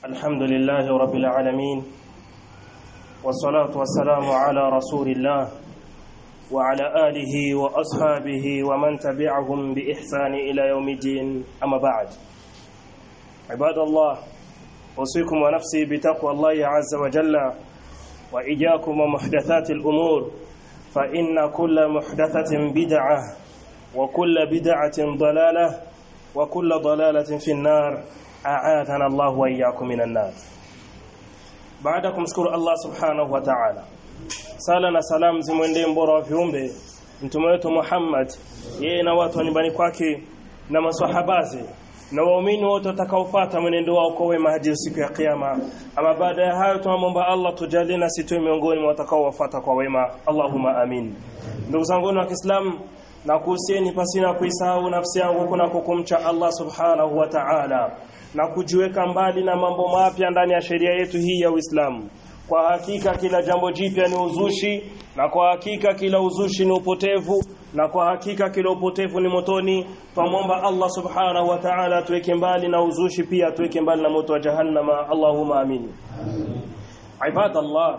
الحمد لله رب العالمين والصلاة والسلام على رسول الله وعلى آله وأصحابه ومن تبعهم بإحسان إلى يوم الدين أما بعد عباد الله أوصيكم ونفسي بتقوى الله عز وجل وإياكم ومحدثات الأمور فإن كل محدثة بدعة وكل بدعة ضلالة وكل ضلالة في النار أعاذنا الله وإياكم من النار بعدكم شكر الله سبحانه وتعالى sala na salamu zimwendee mbora wa viumbe mtume wetu Muhammad yeye na watu wa nyumbani kwake na maswahabaze na waumini wote watakaofuata mwenendo wao kwa wema hadi siku ya kiyama ama baada ya hayo tunamwomba Allah tujalie na sisi miongoni mwa watakaowafuata kwa wema Allahumma amin ndugu zangu wa Kiislamu na kuhusieni pasina kuisahau nafsi yangu kuna kukumcha Allah subhanahu wa ta'ala na kujiweka mbali na mambo mapya ndani ya sheria yetu hii ya Uislamu kwa hakika kila jambo jipya ni uzushi na kwa hakika kila uzushi ni upotevu na kwa hakika kila upotevu ni motoni twamwomba Allah subhanahu wa ta'ala tuweke mbali na uzushi pia tuweke mbali na moto wa jahannama Allahumma amin عباد الله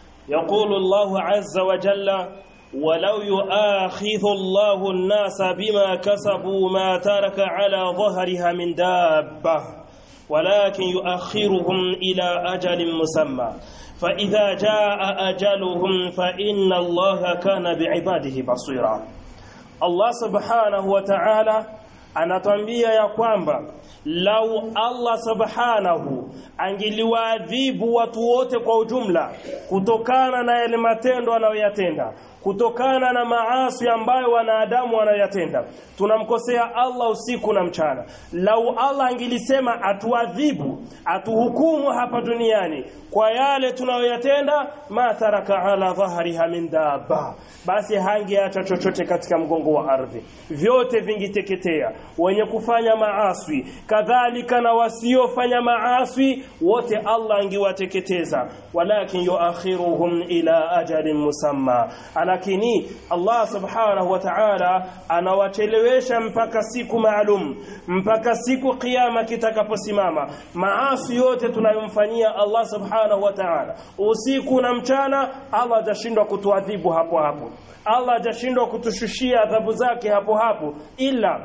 يقول الله عز وجل ولو يؤاخذ الله الناس بما كسبوا ما ترك على ظهرها من دابة ولكن يؤخرهم إلى أجل مسمى فإذا جاء أجلهم فإن الله كان بعباده بصيرا الله سبحانه وتعالى anatwambia ya kwamba lau Allah subhanahu angeliwaadhibu watu wote kwa ujumla kutokana na yale matendo anayoyatenda kutokana na maasi ambayo wanadamu wanayatenda tunamkosea Allah usiku na mchana lau Allah angelisema atuadhibu atuhukumu hapa duniani kwa yale tunayoyatenda ma taraka ala dhahriha min dabba basi hangeacha chochote katika mgongo wa ardhi vyote vingiteketea wenye kufanya maaswi kadhalika na wasiofanya maaswi wote Allah angewateketeza walakin yuakhiruhum ila ajalin musamma lakini Allah subhanahu wa ta'ala anawachelewesha mpaka siku maalum mpaka siku kiyama kitakaposimama maasi yote tunayomfanyia Allah subhanahu wa ta'ala usiku na mchana Allah hajashindwa kutuadhibu hapo hapo Allah hajashindwa kutushushia adhabu zake hapo hapo ila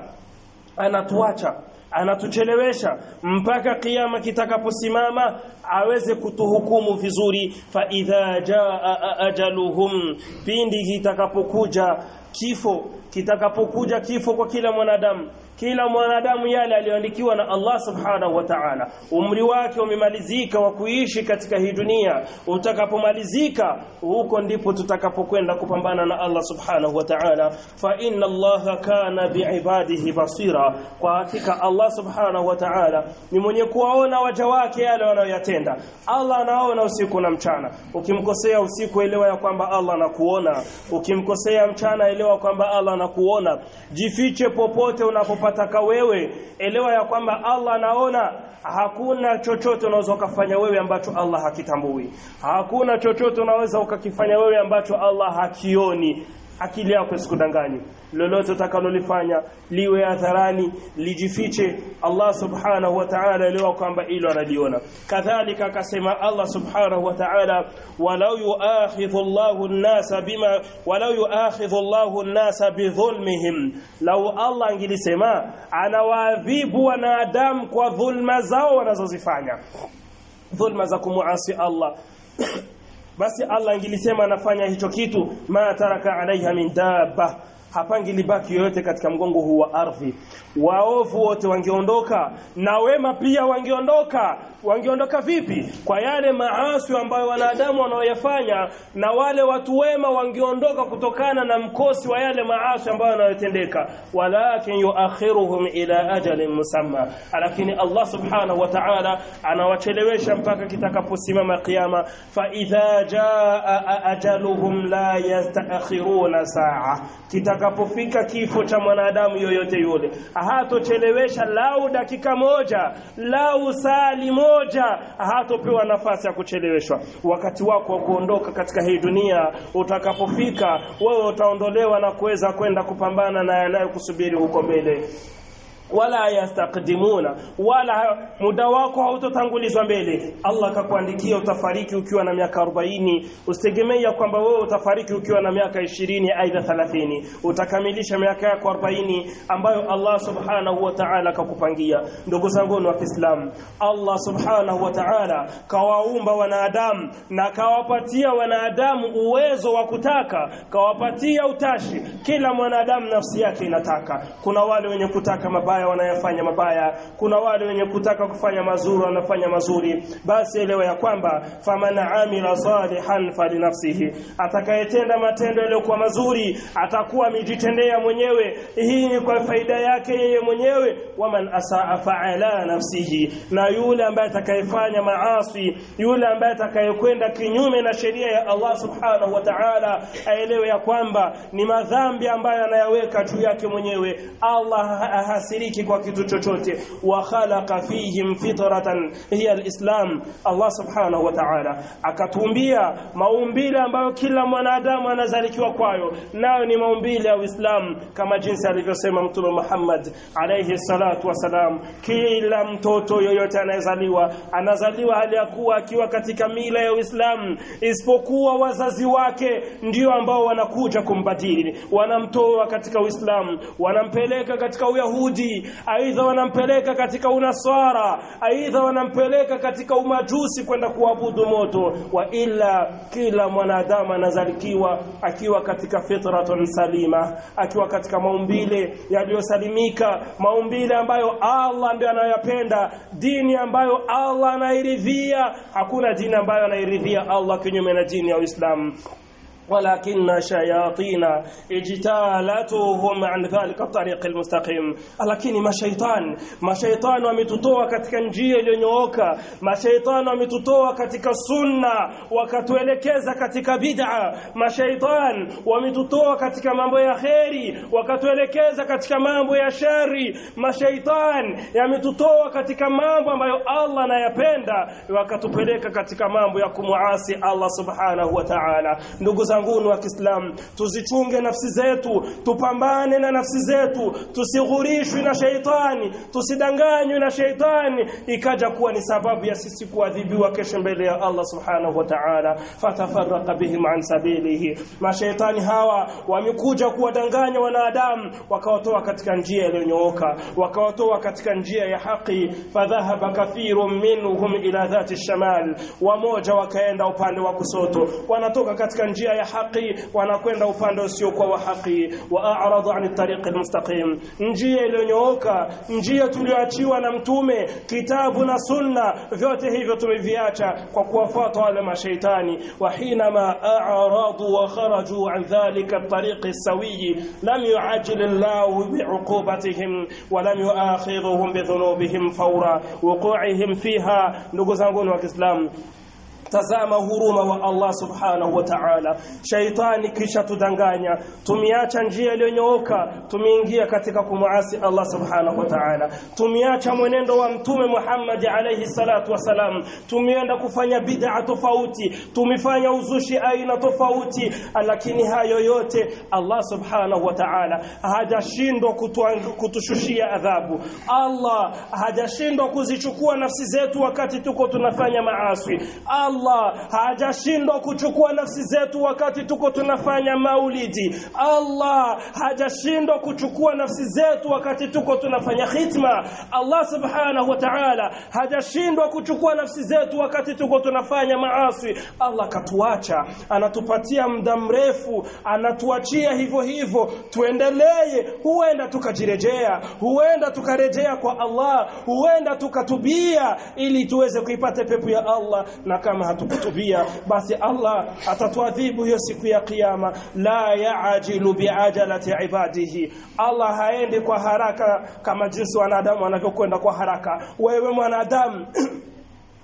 anatuacha anatuchelewesha mpaka kiyama kitakaposimama aweze kutuhukumu vizuri fa idha jaa ajaluhum pindi kitakapokuja kifo kitakapokuja kifo kwa kila mwanadamu kila mwanadamu yale aliyoandikiwa na Allah subhanahu wa ta'ala umri wake umemalizika wa kuishi katika hii dunia utakapomalizika huko ndipo tutakapokwenda kupambana na Allah subhanahu wa ta'ala fa inna Allah kana biibadihi basira kwa hakika Allah subhanahu wa ta'ala ni mwenye kuwaona waja wake yale wanayoyatenda Allah anaona usiku na mchana ukimkosea usiku elewa ya kwamba Allah anakuona ukimkosea mchana elewa kwamba Allah anakuona jifiche popote unapopataka wewe elewa ya kwamba Allah anaona hakuna chochote unaweza ukafanya wewe ambacho Allah hakitambui hakuna chochote unaweza ukakifanya wewe ambacho Allah hakioni akili yako isikudanganye lolote utakalolifanya liwe hadharani lijifiche Allah subhanahu wa ta'ala elewa kwamba ilo analiona kadhalika akasema Allah subhanahu wa ta'ala walau yuakhidhu Allahu an-nasa bima walau yuakhidhu Allahu an-nasa bidhulmihim lau Allah angilisema anawaadhibu wanadamu kwa dhulma zao wanazozifanya dhulma za kumuasi Allah basi Allah angilisema anafanya hicho kitu ma taraka alaiha min dabba hapangilibaki yoyote katika mgongo huu wa ardhi waovu wote wangeondoka na wema pia wangeondoka wangeondoka vipi kwa yale maasi ambayo wanadamu wanaoyafanya na wale watu wema wangeondoka kutokana na mkosi wa yale maasi ambayo yanayotendeka walakin yuakhiruhum ila ajalin musamma lakini Allah subhanahu wa ta'ala anawachelewesha mpaka kitakaposimama kiyama fa idha jaa ajaluhum la yastaakhiruna saa kitakapofika kifo cha mwanadamu yoyote yule hatochelewesha lau dakika moja lau sali moja hatopewa nafasi ya kucheleweshwa wakati wako wa kuondoka katika hii dunia utakapofika wewe utaondolewa na kuweza kwenda kupambana na yanayokusubiri huko mbele wala yastaqdimuna wala muda wako hautotangulizwa mbele Allah akakuandikia utafariki ukiwa na miaka 40 usitegemea kwamba wewe utafariki ukiwa na miaka 20 aidha 30 utakamilisha miaka yako 40 ambayo Allah subhanahu wa ta'ala akakupangia ndugu zangu wa Kiislamu Allah subhanahu wa ta'ala kawaumba wanadamu na kawapatia wanadamu uwezo wa kutaka kawapatia utashi kila mwanadamu nafsi yake inataka kuna wale wenye kutaka mabaya wanayafanya mabaya kuna wale wenye kutaka kufanya mazuri wanafanya mazuri basi elewa ya kwamba faman amila salihan falinafsihi atakayetenda matendo yaliyokuwa mazuri atakuwa amejitendea mwenyewe hii ni kwa faida yake yeye mwenyewe waman asaa fa'ala nafsihi na yule ambaye atakayefanya maasi yule ambaye atakayekwenda kinyume na sheria ya Allah subhanahu wa ta'ala aelewe ya kwamba ni madhambi ambayo anayaweka juu yake mwenyewe Allah hasiriki kwa kitu chochote wa khalaqa fihim fitratan hiya alislam Allah subhanahu wa ta'ala akatumbia maumbile ambayo kila mwanadamu anazalikiwa kwayo nayo ni maumbile ya Uislamu kama jinsi alivyosema Mtume Muhammad alayhi salatu wasalam kila mtoto yoyote anayezaliwa anazaliwa hali ya kuwa akiwa katika mila ya Uislamu isipokuwa wazazi wake ndio ambao wanakuja kumbadili wanamtoa katika Uislamu wanampeleka katika Uyahudi aidha wanampeleka katika Unaswara aidha wanampeleka katika umajusi kwenda kuabudu moto wa ila kila mwanadamu anazalikiwa akiwa katika fitratun salima akiwa katika maumbile yaliyosalimika maumbile ambayo Allah ndiye anayapenda dini ambayo Allah anairidhia hakuna dini ambayo anairidhia Allah kinyume na dini ya Uislamu ولكن شياطين اجتالتهم عن ذلك الطريق المستقيم lakini mashaitan mashaitan wametutoa katika njia iliyonyooka mashaitan wametutoa katika sunna wakatuelekeza katika bid'a mashaitan wametutoa katika mambo ya kheri wakatuelekeza katika mambo ya shari mashaitan yametutoa katika mambo ambayo Allah anayapenda wakatupeleka katika mambo ya kumuasi Allah subhanahu wa ta'ala ndugu zanguni wa Kiislamu tuzichunge nafsi zetu tupambane na nafsi zetu tusighurishwe na sheitani tusidanganywe na sheitani ikaja kuwa ni sababu ya sisi kuadhibiwa kesho mbele ya Allah subhanahu wa ta'ala fatafarraqa bihim an sabilihi mashaitani hawa wamekuja kuwadanganya wanadamu wakawatoa katika njia iliyonyooka wakawatoa katika njia ya haki fadhahaba kathirun minhum ila dhati shamal wamoja wakaenda upande wa kusoto wanatoka katika njia ya haki wanakwenda upande usiokuwa wa haki wa a'radu an tariq almustaqim njia iliyonyooka njia tulioachiwa na mtume kitabu na sunna vyote hivyo tumeviacha kwa kuwafuata wale mashaitani wa hinama a'radu wa kharaju an dhalika at-tariq as-sawi lam yu'ajjil Allah bi'uqubatihim wa lam yu'akhidhuhum bidhunubihim fawra wuqu'ihim fiha ndugu zangu wa Kiislamu tazama huruma wa Allah subhanahu wa ta'ala shaitani kisha tudanganya tumiacha njia iliyonyooka tumeingia katika kumuasi Allah subhanahu wa ta'ala tumiacha mwenendo wa mtume Muhammad alayhi salatu wasalam tumeenda kufanya bid'a tofauti tumefanya uzushi aina tofauti lakini hayo yote Allah subhanahu wa ta'ala hajashindwa kutushushia adhabu Allah hajashindwa kuzichukua nafsi zetu wakati tuko tunafanya maasi Allah Allah hajashindwa kuchukua nafsi zetu wakati tuko tunafanya maulidi. Allah hajashindwa kuchukua nafsi zetu wakati tuko tunafanya khitma. Allah subhanahu wa ta'ala hajashindwa kuchukua nafsi zetu wakati tuko tunafanya maasi. Allah katuacha, anatupatia muda mrefu, anatuachia hivyo hivyo, tuendelee. Huenda tukajirejea, huenda tukarejea kwa Allah, huenda tukatubia ili tuweze kuipata pepo ya Allah na kama hatukutubia basi Allah atatuadhibu hiyo siku ya kiyama la yaajilu biajalati ibadihi Allah haendi kwa haraka kama jinsi wanadamu wanavyokwenda kwa haraka wewe mwanadamu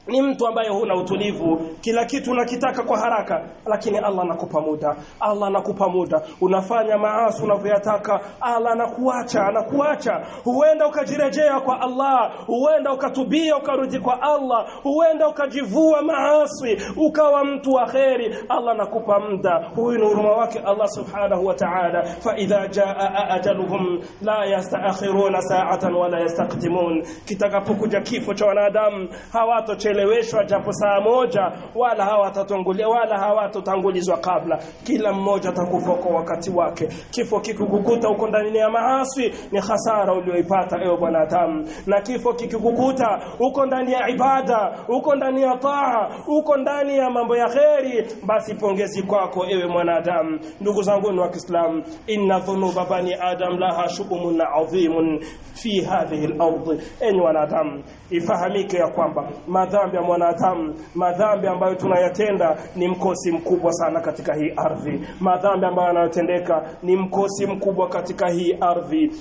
ni mtu ambaye huna utulivu kila kitu unakitaka kwa haraka lakini Allah anakupa muda Allah anakupa muda unafanya maasi unavyoyataka Allah anakuacha anakuacha huenda ukajirejea kwa Allah huenda ukatubia ukarudi kwa Allah huenda ukajivua maasi ukawa mtu wa kheri Allah anakupa muda huyu ni huruma wake Allah subhanahu wa ta'ala fa idha jaa ajaluhum la yastaakhiruna sa'atan wala yastaqdimun kitakapokuja kifo cha wanadamu hawatocheleweshwa japo saa moja wala hawatatangulia wala hawatotangulizwa kabla kila mmoja atakufa kwa wakati wake kifo kikukukuta huko ndani ya maasi ni hasara ulioipata ewe bwanadamu na kifo kikikukuta huko ndani ya ibada huko ndani ya taa huko ndani ya mambo ya kheri basi pongezi kwako ewe mwanadamu ndugu zangu wa Kiislamu inna dhunuba bani adam laha shubumun adhimun fi hadhihi al-ardh enyi wanadamu ifahamike ya kwamba madhambi ya mwanadamu madhambi ambayo tunayatenda ni mkosi mkubwa sana katika hii ardhi madhambi ambayo yanayotendeka ni mkosi mkubwa katika hii ardhi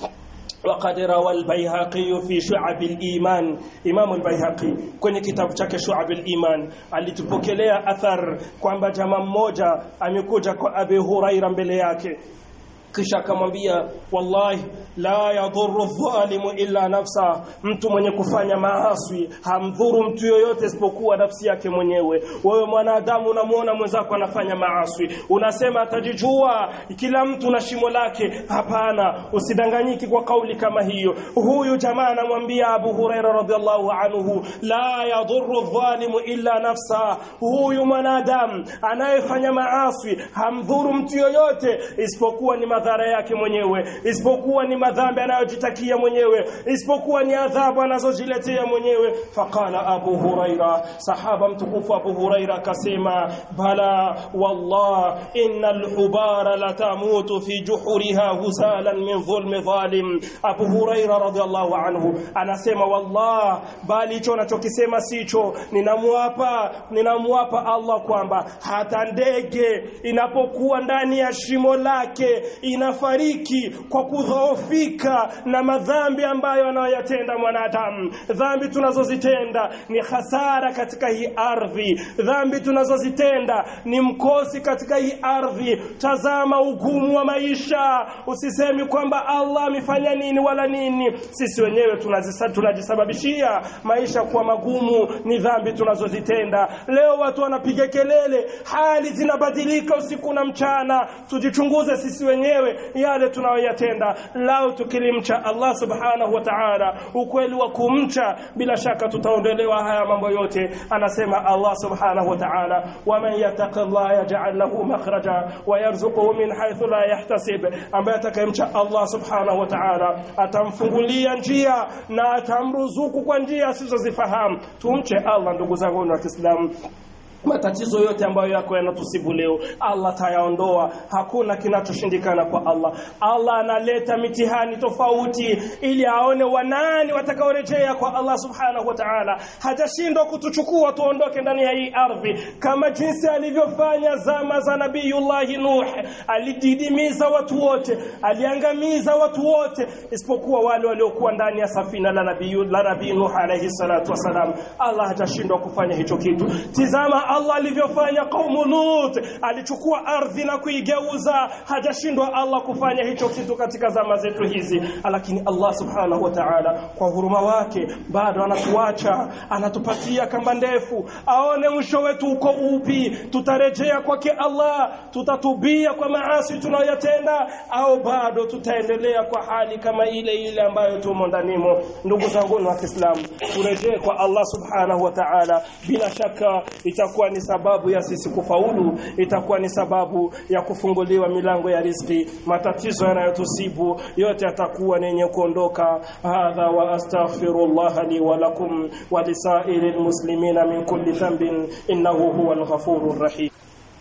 وقد روى البيهقي في شعب الإيمان إمام البيهقي kwenye kitabu chake Shu'ab al-Iman alitupokelea athar kwamba jamaa mmoja amekuja kwa Abi Huraira mbele yake kisha akamwambia wallahi la yadhurru dhalimu illa nafsa mtu mwenye kufanya maasi hamdhuru mtu yoyote isipokuwa nafsi yake mwenyewe wewe mwanadamu unamuona mwenzako anafanya maasi unasema atajijua kila mtu na shimo lake hapana usidanganyiki kwa kauli kama hiyo huyu jamaa anamwambia Abu Huraira radhiallahu anhu la yadhurru dhalimu illa nafsa huyu mwanadamu anayefanya maasi hamdhuru mtu yoyote isipokuwa ni madhara yake mwenyewe isipokuwa ni madhambi anayojitakia mwenyewe isipokuwa ni adhabu anazojiletea mwenyewe faqala abu huraira sahaba mtukufu abu huraira akasema bala wallah innal hubara latamutu fi juhuriha husalan min dhulmi dhalim abu huraira radhiallahu anhu anasema wallah bali hicho anachokisema sicho ninamwapa ninamwapa Allah kwamba hata ndege inapokuwa ndani ya shimo lake inafariki kwa kudhoofika na madhambi ambayo anayoyatenda mwanadamu dhambi tunazozitenda ni hasara katika hii ardhi dhambi tunazozitenda ni mkosi katika hii ardhi tazama ugumu wa maisha usisemi kwamba Allah amefanya nini wala nini sisi wenyewe tunazisa, tunajisababishia maisha kuwa magumu ni dhambi tunazozitenda leo watu wanapiga kelele hali zinabadilika usiku na mchana tujichunguze sisi wenyewe yale tunayoyatenda lao tukilimcha Allah subhanahu wa ta'ala ukweli wa kumcha bila shaka tutaondolewa haya mambo yote anasema Allah subhanahu wa ta'ala waman yattaqillah yaj'al lahu makhraja wa yarzuquhu min haythu la yahtasib ambaye atakayemcha Allah subhanahu wa ta'ala atamfungulia njia na atamruzuku kwa njia asizozifahamu tumche Allah ndugu zangu wa Kiislamu matatizo yote ambayo yako yanatusibu leo Allah tayaondoa hakuna kinachoshindikana kwa Allah Allah analeta mitihani tofauti ili aone wanani watakaorejea kwa Allah subhanahu wa ta'ala hajashindwa kutuchukua tuondoke ndani ya hii ardhi kama jinsi alivyofanya zama za nabiyullahi Nuh alididimiza watu wote aliangamiza watu wote isipokuwa wale waliokuwa ndani ya safina la nabii la nabii Nuh alayhi salatu wasalam Allah hajashindwa kufanya hicho kitu tizama Allah alivyofanya kaumu Lut alichukua ardhi na kuigeuza hajashindwa Allah kufanya hicho kitu katika zama zetu hizi lakini Allah subhanahu wa ta'ala kwa huruma wake bado anatuacha anatupatia kamba ndefu aone mwisho wetu uko upi tutarejea kwake Allah tutatubia kwa maasi tunayoyatenda au bado tutaendelea kwa hali kama ile ile ambayo tumo ndanimo ndugu zangu wa Kiislamu turejee kwa Allah subhanahu wa ta'ala bila shaka itakuwa ni sababu ya sisi kufaulu itakuwa ni sababu ya kufunguliwa milango ya riziki matatizo yanayotusibu yote yatakuwa ni yenye kuondoka hadha wa astaghfirullah li wa lakum wa lisairil muslimina min kulli dhanbin innahu huwal ghafurur rahim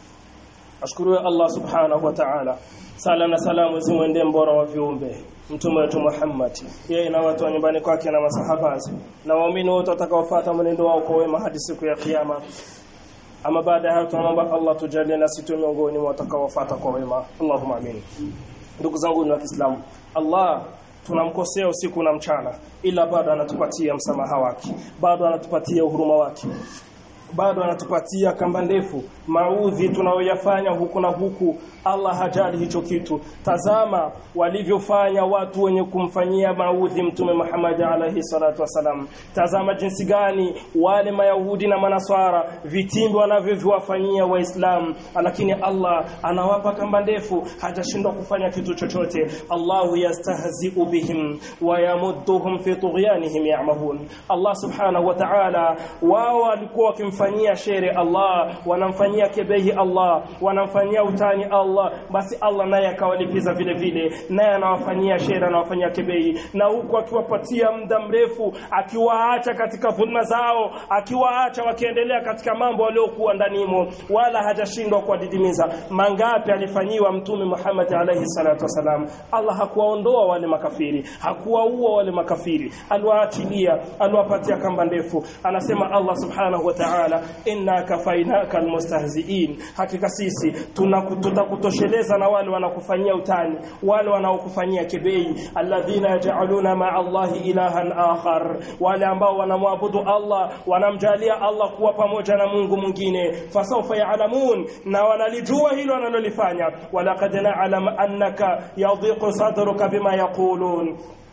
ashkuru Allah subhanahu wa ta'ala sala na salamu zimwendee mbora wa viumbe mtume wetu Muhammad yeye na watu wa nyumbani kwake na masahaba na waumini wote watakaofuata mwenendo wao kwa wema hadi siku ya kiyama ama baada ya hayo tunaomba Allah tujalie nasi tu miongoni mwa watakaofuata kwa wema Allahumma amin ndugu zangu wa Kiislamu Allah tunamkosea usiku na mchana ila bado anatupatia msamaha wake bado anatupatia uhuruma wake bado anatupatia kamba ndefu maudhi tunayoyafanya huku na huku Allah hajali hicho kitu tazama walivyofanya watu wenye kumfanyia maudhi mtume Muhammad alayhi salatu wasalam tazama jinsi gani wale mayahudi na manaswara vitimbi wanavyoviwafanyia waislamu lakini Allah anawapa kamba ndefu hajashindwa kufanya kitu chochote Allahu yastahzi'u bihim wa yamudduhum fi tughyanihim ya'mahun Allah subhanahu wa ta'ala wao walikuwa wakimfanyia shere Allah wanamfanyia kebehi Allah wanamfanyia utani Allah basi Allah naye akawalipiza vile vile naye anawafanyia shere anawafanyia kebehi na huku akiwapatia muda mrefu akiwaacha katika dhulma zao akiwaacha wakiendelea katika mambo waliokuwa ndanimo wala hajashindwa kuwadidimiza mangapi alifanyiwa mtume Muhammad alayhi salatu wasalam Allah hakuwaondoa wale makafiri hakuwaua wale makafiri aliwaachilia aliwapatia kamba ndefu anasema Allah subhanahu wa ta'ala inna kafainaka almustahzi'in hakika sisi tutakutosheleza na wale wanakufanyia utani wale wanaokufanyia kibei alladhina yaj'aluna ma'a Allah ilahan akhar wale ambao wanamwabudu Allah wanamjalia Allah kuwa pamoja na Mungu mwingine fasawfa ya'lamun na wanalijua hilo wanalolifanya walaqad na'lam annaka yadhiqu sadruka bima yaqulun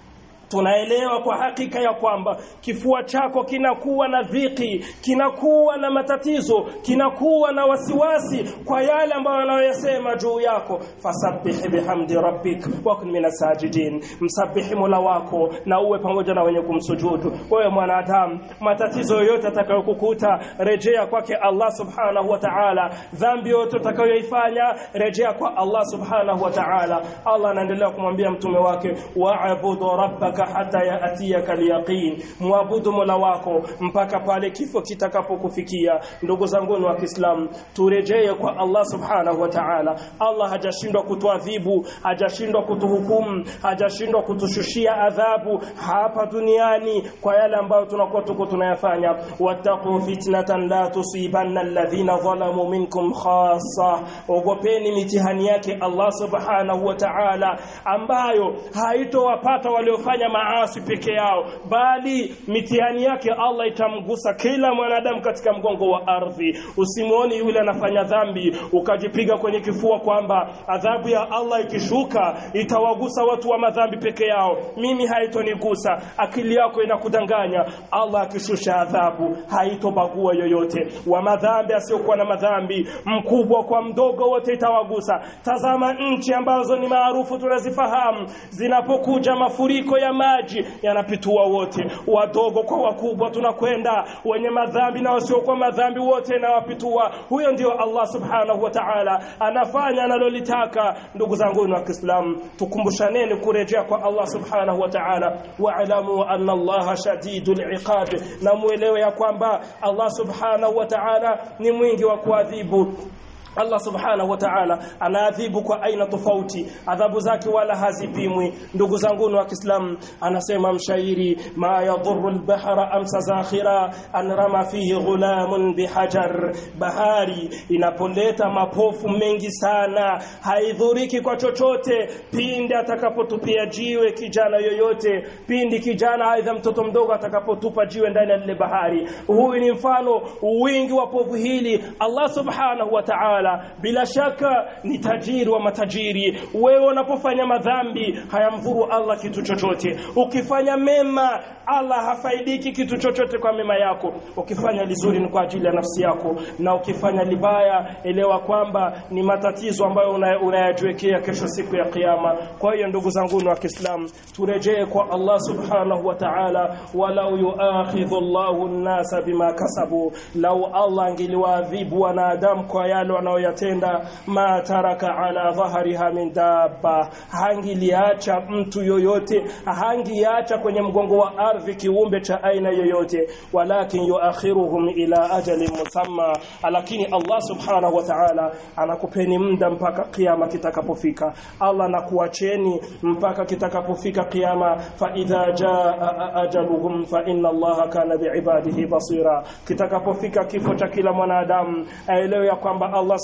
tunaelewa kwa hakika ya kwamba kifua chako kinakuwa na dhiki kinakuwa na matatizo kinakuwa na wasiwasi kwa yale ambayo wanayoyasema juu yako fasabbih bihamdi rabbik wa kun minas sajidin msabihi mola wako na uwe pamoja na wenye kumsujudu wewe mwanadamu matatizo yoyote atakayokukuta rejea kwake Allah subhanahu wa ta'ala dhambi yote utakayoifanya rejea kwa Allah subhanahu wa ta'ala Allah anaendelea kumwambia mtume wake wa'budu rabbaka rabbaka hata yaatiyaka alyaqin muabudu mola wako mpaka pale kifo kitakapokufikia ndugu zangu wa Kiislamu turejee kwa Allah subhanahu wa ta'ala Allah hajashindwa kutuadhibu hajashindwa kutuhukumu hajashindwa kutushushia adhabu hapa duniani kwa yale ambayo tunakuwa tuko tunayafanya wattaqu fitnatan la tusibanna alladhina zalamu minkum khassa ogopeni mitihani yake Allah subhanahu wa ta'ala ambayo haitowapata waliofanya maasi peke yao bali mitihani yake Allah itamgusa kila mwanadamu katika mgongo wa ardhi usimuoni yule anafanya dhambi ukajipiga kwenye kifua kwamba adhabu ya Allah ikishuka itawagusa watu wa madhambi peke yao mimi haitonigusa akili yako inakudanganya Allah akishusha adhabu haitobagua yoyote wa madhambi asiokuwa na madhambi mkubwa kwa mdogo wote itawagusa tazama nchi ambazo ni maarufu tunazifahamu zinapokuja mafuriko ya maji yanapitua wote wadogo kwa wakubwa tunakwenda wenye madhambi na wasiokuwa madhambi wote nawapitua huyo ndio Allah subhanahu wa ta'ala anafanya analolitaka ndugu zangu wa Kiislamu tukumbushaneni kurejea kwa Allah subhanahu wa ta'ala wa'lamu anna Allah shadidul iqab na muelewe ya kwamba Allah subhanahu wa ta'ala ni mwingi wa kuadhibu Allah subhanahu wa ta'ala anaadhibu kwa aina tofauti adhabu zake wala hazipimwi ndugu zangu wa Kiislamu anasema mshairi ma yadhurru al-bahra amsa zakhira an rama fihi ghulamun bihajar bahari inapoleta mapofu mengi sana haidhuriki kwa chochote pindi atakapotupia jiwe kijana yoyote pindi kijana aidha mtoto mdogo atakapotupa jiwe ndani ya lile bahari huyu ni mfano wingi wa povu hili Allah subhanahu wa ta'ala ta'ala bila shaka ni tajiri wa matajiri wewe unapofanya madhambi hayamdhuru Allah kitu chochote ukifanya mema Allah hafaidiki kitu chochote kwa mema yako ukifanya lizuri ni kwa ajili ya nafsi yako na ukifanya libaya elewa kwamba ni matatizo ambayo unayajiwekea kesho siku ya kiyama kwa hiyo ndugu zangu wa Kiislamu turejee kwa Allah subhanahu wa ta'ala walau yuakhidhu Allahu an-nasa bima kasabu lau Allah angeliwaadhibu wanadamu kwa yale wanaoyatenda ma taraka ala dhahriha min dabba hangiliacha mtu yoyote hangiacha kwenye mgongo wa ardhi kiumbe cha aina yoyote walakin yuakhiruhum ila ajalin musamma lakini Allah subhanahu wa ta'ala anakupeni muda mpaka kiyama kitakapofika Allah anakuacheni mpaka kitakapofika kiyama fa idha jaa ajaluhum fa inna Allah kana biibadihi basira kitakapofika kifo cha kila mwanadamu aelewe ya kwamba Allah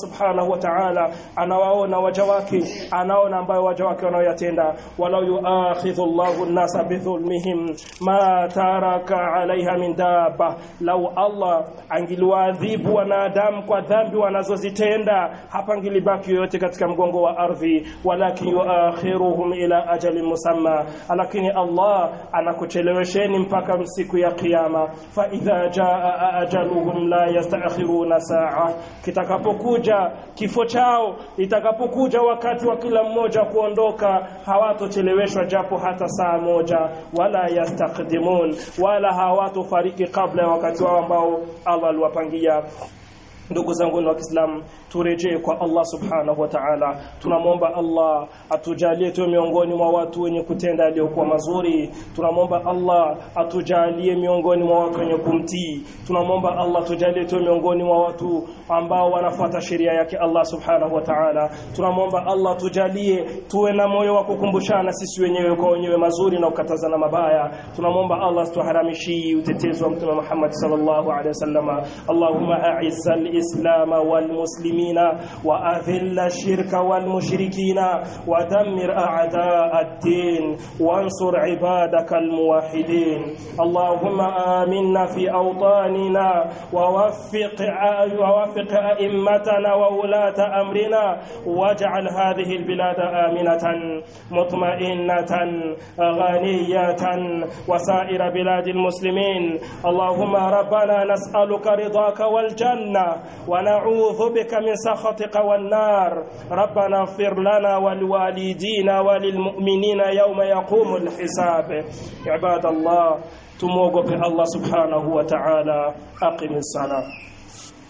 subhanahu wa ta'ala anawaona waja wake anaona ambayo waja wake wanaoyatenda walau yuakhidhu Allahu an-nasa bidhulmihim ma taraka 'alayha min dabba lau Allah angiliwaadhibu wanadamu kwa dhambi wanazozitenda hapangilibaki yoyote katika mgongo wa ardhi walakin yuakhiruhum ila ajalin musamma lakini Allah anakuchelewesheni mpaka siku ya kiyama fa idha jaa ajaluhum la yastaakhiruna saa kitakapokuja kifo chao itakapokuja wakati wa kila mmoja kuondoka hawatocheleweshwa japo hata saa moja wala yastaqdimun wala hawatofariki kabla ya wakati wao ambao Allah aliwapangia ndugu zangu wa Kiislamu turejee kwa Allah subhanahu wa ta'ala tunamwomba Allah atujalie tuwe miongoni mwa watu wenye kutenda yaliyokuwa mazuri tunamwomba Allah atujalie miongoni mwa watu wenye kumtii tunamwomba Allah tujalie tuwe miongoni mwa watu ambao wanafuata sheria yake Allah subhanahu wa ta'ala tunamwomba Allah tujalie tuwe na moyo wa kukumbushana sisi wenyewe kwa wenyewe mazuri na kukatazana mabaya tunamwomba Allah situharamishi utetezi wa mtume Muhammad sallallahu alaihi wasallam Allahumma a'izza al-islam wal muslimin وأذل الشرك والمشركين ودمر أعداء الدين وانصر عبادك الموحدين اللهم آمنا في أوطاننا ووفق ووفق أئمتنا وولاة أمرنا واجعل هذه البلاد آمنة مطمئنة غنية وسائر بلاد المسلمين اللهم ربنا نسألك رضاك والجنة ونعوذ بك من سخطك والنار ربنا اغفر لنا ولوالدينا وللمؤمنين يوم يقوم الحساب عباد الله تموقف الله سبحانه وتعالى أقم الصلاة